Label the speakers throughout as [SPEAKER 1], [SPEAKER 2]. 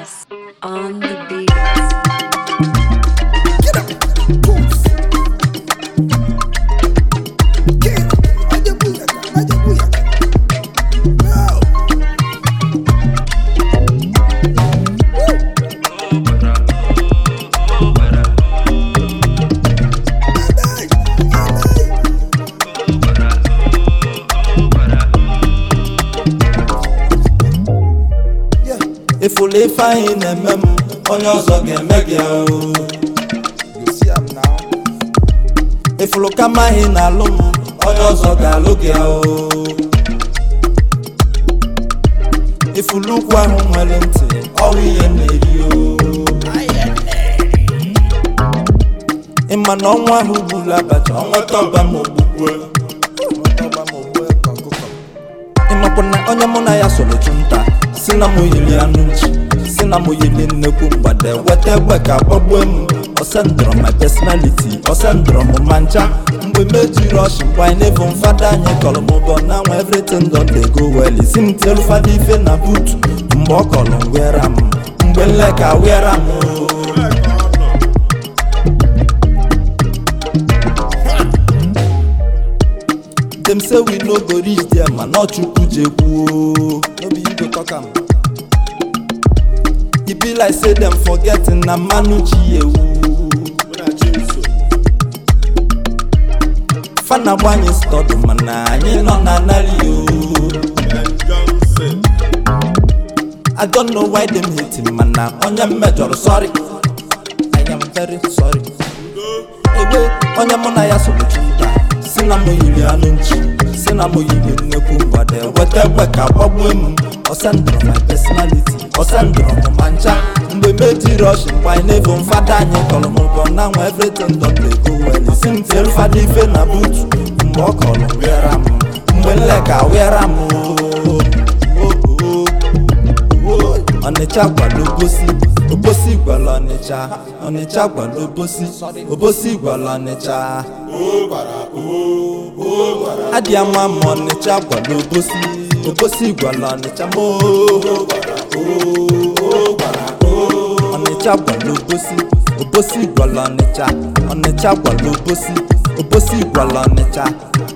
[SPEAKER 1] Sauce on the beat.
[SPEAKER 2] Get up. Poof. Get up. Aja buyaka. Aja buyaka. No. Aday. Aday. Yeah.
[SPEAKER 3] ịfụlụ ife anyị na-eme m onye ọzọ ga-eme gị ahụ
[SPEAKER 2] You see am now.
[SPEAKER 3] ịfụlụ kama anyị na-alụ m onye ọzọ ga-alụ gị ahụ ịfụlụ ukwu ahụ nwere ntị ọwụ ihe na-eri o ịma na ọnwa ahụ gburu abacha ọnweta ọba ma ogbukwe
[SPEAKER 2] Ọba ma ogbu eke ọkụkọ.
[SPEAKER 3] ịmakwa na onye mụ na ya soro chụ nta si na mụ yiri anụ nchi si na mụ yiri nnekwu mgbada weta egbe ka gbagbuo m ọsendọrọ my personality ọsendọrọ m ma ncha mgbe mejiri ọchị mgbe anyị na-efu mfada anyị kọrọ m ụbọ na nwa everything don dey go well isi m tielu fada ife na butu mgbe ọ kọrọ m wera m mgbe nleka wera m o. dem say we no go reach there ma na chukwu jekwuo
[SPEAKER 2] No be you go talk am.
[SPEAKER 3] e be like say dem forget na mmanụ ji ewu fana gbanye stọdụ mana anyị nọ na narị o i don't know why dem hate him mana onye m mejọrọ sorry i am very sorry egbe onye mụ na ya soro chunta si na mụ yiri anụ nchi si na mụ yiri nnekwu mgbada weta egbe ka gbagbuo m ọsendụrụ my personality ọsendụrụ m ma ncha mgbe mejiri ọchị mgbe anyị na-ebu mfada anyị kọrọ m ụbọ na nwa everything don dey go well isi m tielu fada ife na butu mgbe ọ kọrọ m wịara m mgbe nleka wịara m o ọnịcha gwara obosi obosi gwara ọnịcha ọnịcha gwara obosi obosi gwara ọnịcha adị ama ma ọnịcha gwara obosi obosi gwara ọnịcha mo ọnịcha gwara obosi obosi gwara ọnịcha ọnịcha gwara obosi obosi gwara ọnịcha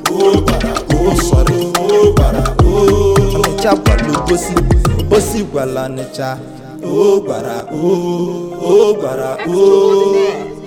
[SPEAKER 3] ọnịcha gwara obosi obosi gwara ọnịcha o gwara o o gwara o